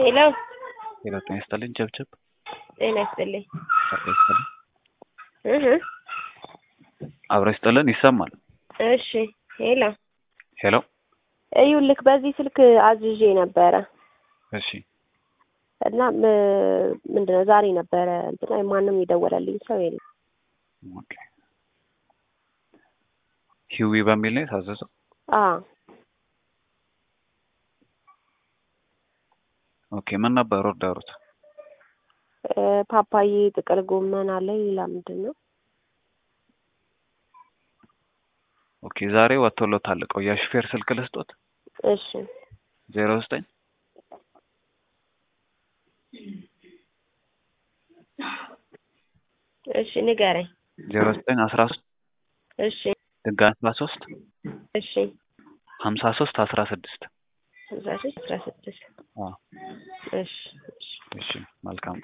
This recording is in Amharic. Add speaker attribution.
Speaker 1: ሄሎ
Speaker 2: ሄሎ ጤና ይስጥልኝ ቸብቸብ
Speaker 1: ጤና ይስጥልኝ
Speaker 2: አብሮ ይስጥልን
Speaker 1: እህ
Speaker 2: አብሮ ይስጥልን ይሰማል
Speaker 1: እሺ ሄሎ
Speaker 2: ሄሎ
Speaker 1: እዩልክ በዚህ ስልክ አዝዤ ነበረ
Speaker 2: እሺ
Speaker 1: እና ም- ምንድነው ዛሬ ነበረ እንትና ማንም የደወለልኝ ሰው የለም
Speaker 2: ኦኬ ሂዊ በሚል ነው የታዘዘው
Speaker 1: አ
Speaker 2: ኦኬ ምን ነበር ኦርደሩት
Speaker 1: እ፣ ፓፓዬ ጥቅል ጎመን አለ ሌላ ምንድን ነው
Speaker 2: ኦኬ ዛሬ ወጥቶሎታል እቃው የሹፌር ስልክ ልስጦት
Speaker 1: እሺ
Speaker 2: ዜሮ ዘጠኝ
Speaker 1: እሺ ንገረኝ
Speaker 2: ዜሮ ዘጠኝ አስራ ሶስት
Speaker 1: እሺ
Speaker 2: ድጋሚ አስራ ሶስት
Speaker 1: እሺ
Speaker 2: ሀምሳ ሶስት አስራ ስድስት
Speaker 1: አስራ ሶስት አስራ ስድስት
Speaker 2: አዎ
Speaker 1: እሺ እሺ
Speaker 2: እሺ መልካም